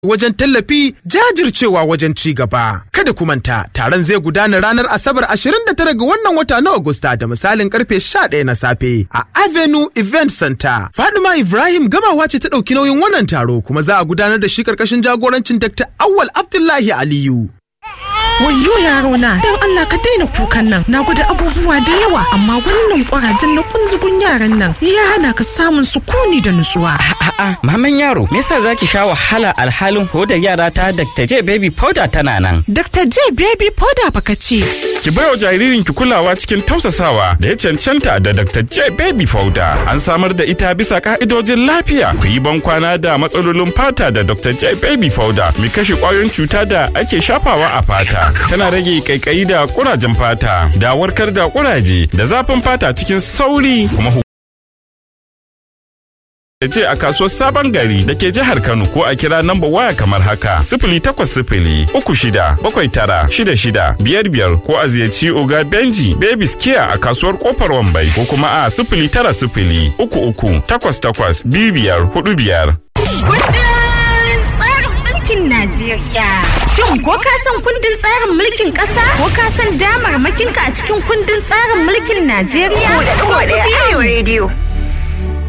wajen tallafi jajircewa wajen ci gaba. Kada ku manta taron zai gudana ranar Asabar 29 ga wannan wata na Agusta da misalin karfe 11 na safe a Avenue Event Center. Fadima Ibrahim gamawa ce ta ɗauki nauyin wannan taro kuma za a gudanar da shi karkashin jagorancin Dr. Awal Abdullahi Aliyu. Wayyo yaro na dan Allah ka daina kukan nan na gwada abubuwa da yawa amma wannan kurajen na kunzugun yaran nan ya hana ka samun sukuni da nutsuwa. A'a, maman yaro, me yasa zaki sha wahala alhalin hodar yara ta Dr. J baby powder tana nan? Dr. J baby powder baka ce. Ki baiwa jaririnki kulawa cikin tausasawa da ya cancanta da Dr. J baby powder. An samar da ita bisa ka'idojin lafiya. Ku yi ban kwana da matsalolin fata da Dr. J baby powder. Mai kashe kwayoyin cuta da ake shafawa a fata. Tana rage kaikayi da kurajen fata, da warkar da kuraje, da zafin fata cikin sauri kuma ce a kasuwar sabon gari da ke jihar Kano ko a kira namba waya kamar haka sifili takwas sifili uku shida bakwai tara shida shida biyar biyar ko a ziyarci Oga Benji Babies Care a kasuwar kofar Wambai ko kuma a sifili tara sifili uku uku takwas takwas biyu biyar hudu biyar. Kundin tsarin mulkin Najeriya. Shin ko ka san kundin tsarin mulkin ƙasa? Ko ka san damarmakinka a cikin kundin tsarin mulkin Najeriya? Ko da ɗaya. Arewa rediyo.